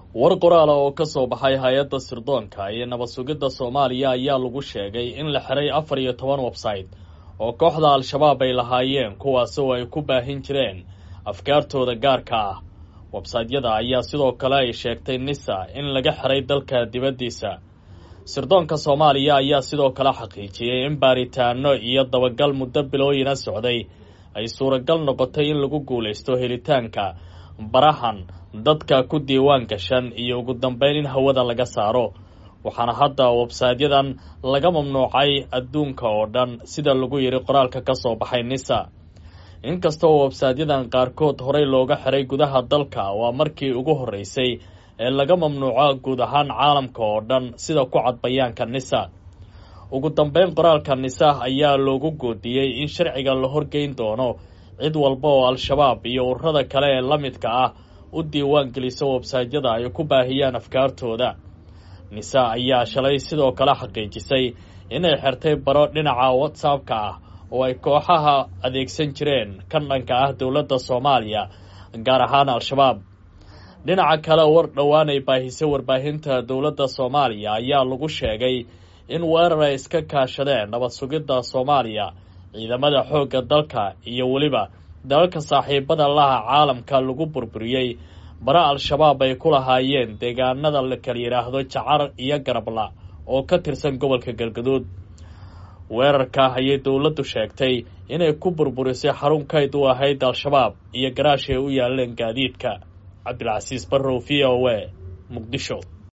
war qoraala oo ka soo baxay hay-adda sirdoonka iyo nabad sugidda soomaaliya ayaa lagu sheegay in la xiray afar iyo toban website oo kooxda al-shabaab ay lahaayeen kuwaasoo ay ku baahin jireen afkaartooda gaarka ah websaytyada ayaa sidoo kale ay sheegtay nisa in laga xiray dalka dibaddiisa sirdoonka soomaaliya ayaa sidoo kale xaqiijiyey in baaritaano iyo dabagal muddo bilooyina socday ay suuragal noqotay in lagu guulaysto helitaanka barahan dadka ku diiwaan gashan iyo ugu dambeyn in hawada laga saaro waxaana hadda websaydyadan laga mamnuucay adduunka oo dhan sida lagu yidhi qoraalka ka soo baxay nisa inkasta oo websaydyadan qaarkood horey looga xiray gudaha dalka waa markii ugu horreysay ee laga mamnuuco guud ahaan caalamka oo dhan sida ku cad bayaanka nisa ugu dambeyn qoraalka nisa ayaa loogu goodiyey in sharciga la horgeyn doono cid walba oo al-shabaab iyo ururada kale ee la midka ah u diiwaan gelisa websaytyada ay ku baahiyaan afkaartooda nisa ayaa shalay sidoo kale xaqiijisay inay xirtay baro dhinaca whatsappka ah oo ay kooxaha adeegsan jireen kan dhanka ah dowladda soomaaliya gaar ahaan al-shabaab dhinaca kale war dhowaan ay baahisay warbaahinta dowladda soomaaliya ayaa lagu sheegay in weerar ay iska kaashadeen nabad sugidda soomaaliya ciidamada xoogga dalka iyo weliba dalalka saaxiibada laha caalamka lagu burburiyey bara al-shabaab ay ku lahaayeen deegaanada la kala yidhaahdo jacar iyo garabla oo ka tirsan gobolka galgaduud weerarka ayay dowladdu sheegtay inay ku burburisay xarun kayd u ahayd al-shabaab iyo garaash ay u yaaleen gaadiidka cabdilcasiis barrow v o a muqdisho